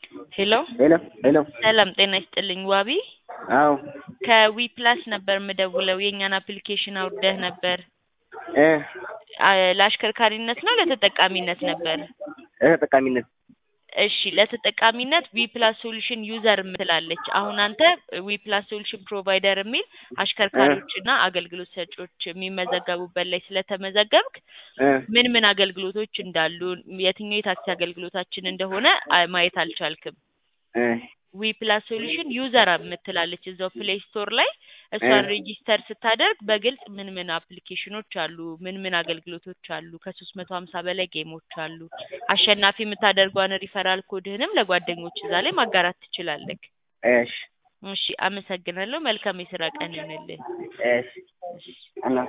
ሄሎ ሄሎ ሄሎ ሰላም ጤና ይስጥልኝ ዋቢ አዎ ከዊ ፕላስ ነበር የምደውለው የእኛን አፕሊኬሽን አውርደህ ነበር እ አ ለአሽከርካሪነት ነው ለተጠቃሚነት ነበር ተጠቃሚነት እሺ ለተጠቃሚነት ዊ ፕላስ ሶሉሽን ዩዘር የምትላለች አሁን አንተ ዊ ፕላስ ሶሉሽን ፕሮቫይደር የሚል አሽከርካሪዎችና አገልግሎት ሰጪዎች የሚመዘገቡበት ላይ ስለተመዘገብክ እ ምን ምን አገልግሎቶች እንዳሉ የትኛው የታክሲ አገልግሎታችን እንደሆነ አ- ማየት አልቻልክም እ ዊ ፕላስ ሶሉሽን ዩዘር የምትላለች እዛው ፕሌይ ስቶር ላይ እሷን ሬጂስተር ስታደርግ በግልጽ ምን ምን አፕሊኬሽኖች አሉ፣ ምን ምን አገልግሎቶች አሉ፣ ከሶስት መቶ ሀምሳ በላይ ጌሞች አሉ። አሸናፊ የምታደርጓን ሪፈራል ኮድህንም ለጓደኞች እዛ ላይ ማጋራት ትችላለህ። እሺ እሺ፣ አመሰግናለሁ። መልካም የስራ ቀን ይሁንልህ። እሺ እና